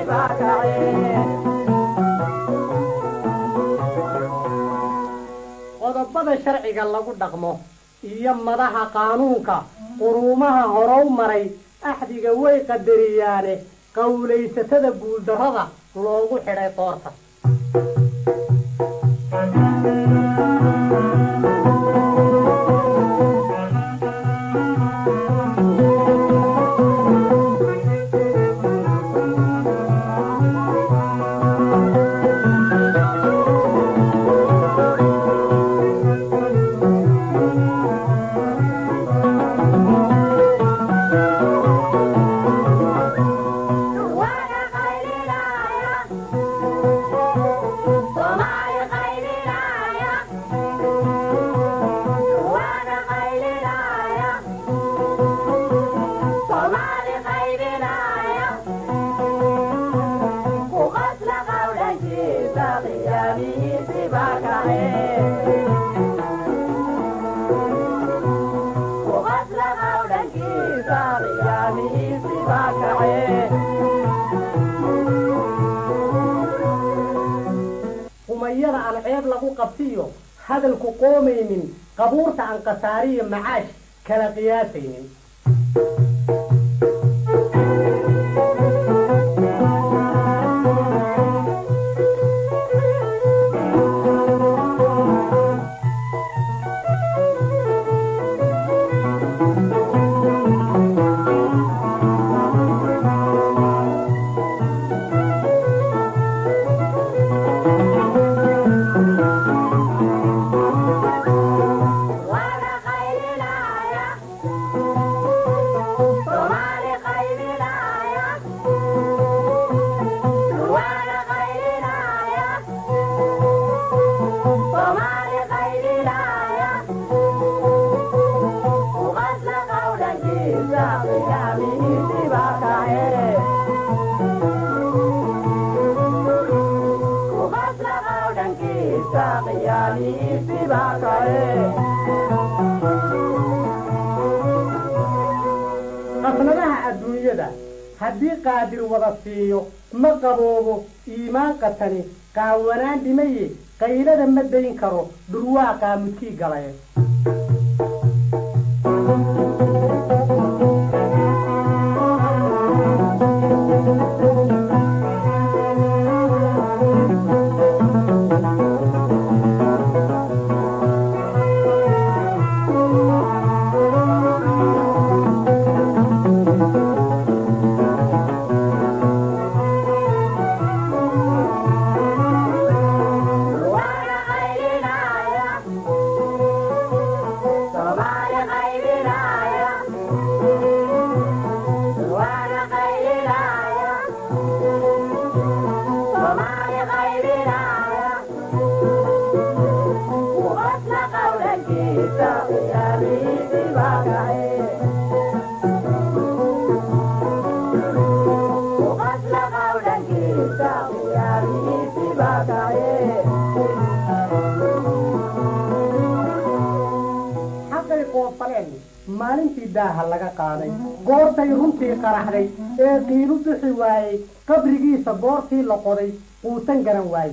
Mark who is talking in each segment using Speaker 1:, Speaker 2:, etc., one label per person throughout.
Speaker 1: qodobada sharciga lagu dhaqmo iyo madaha qaanuunka quruumaha horow maray axdiga way qadariyaane qowlaysatada guuldarrada loogu xidhay qoorta humayada aan ceeb lagu qabsiyo hadalku qoomaynin qabuurta aan khasaariyo macaash kala qiyaasaynin qasnadaha adduunyada haddii qaadir wada siiyo ma qaboobo iimaan qatani qaawanaan dhimaye qaylada ma dayn karo dhurwaa qaamudkii galay xaqay qoofaleen maalintii daaha laga qaaday goortay runtii qaraxday ee qiilu bixi waayey qabrigiisa goortii la qoday quusan garan waaye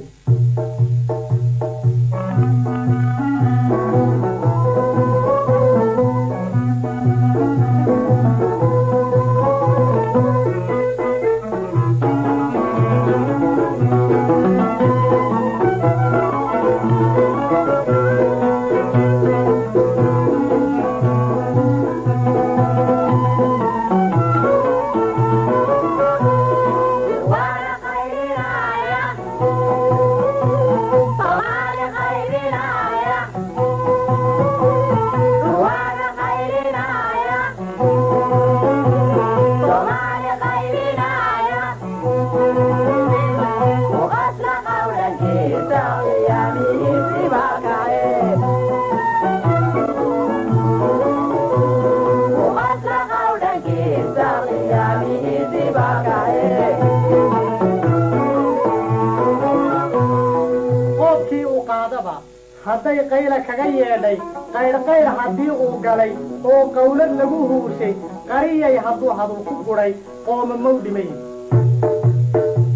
Speaker 1: qoobkii uu qaadaba hadday qayla kaga yeedhay qaydhqaydh haddii uu galay oo qawlad lagu huushay qariyay hadduu hadul ku gudhay qooma mow dhimay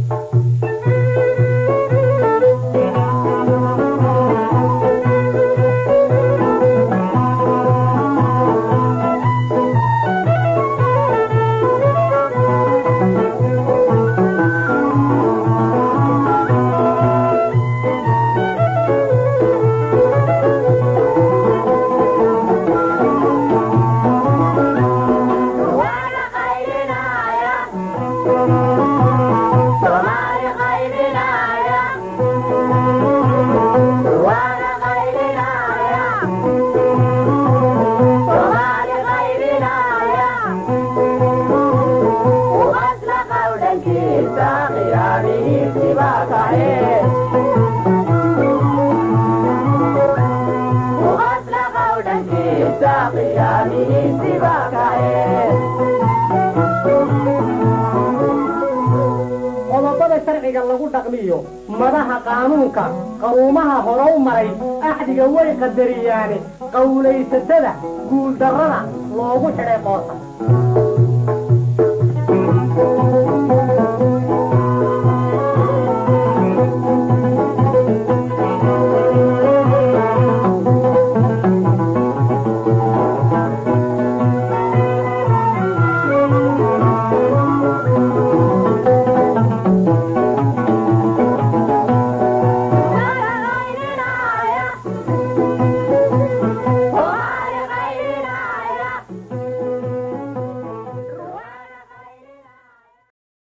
Speaker 1: qodobada sharciga lagu dhaqmiyo madaha qaanuunka qaruumaha horow maray axdiga way qadariyaane qawlaysatada guuldarrada loogu xidhay qoorta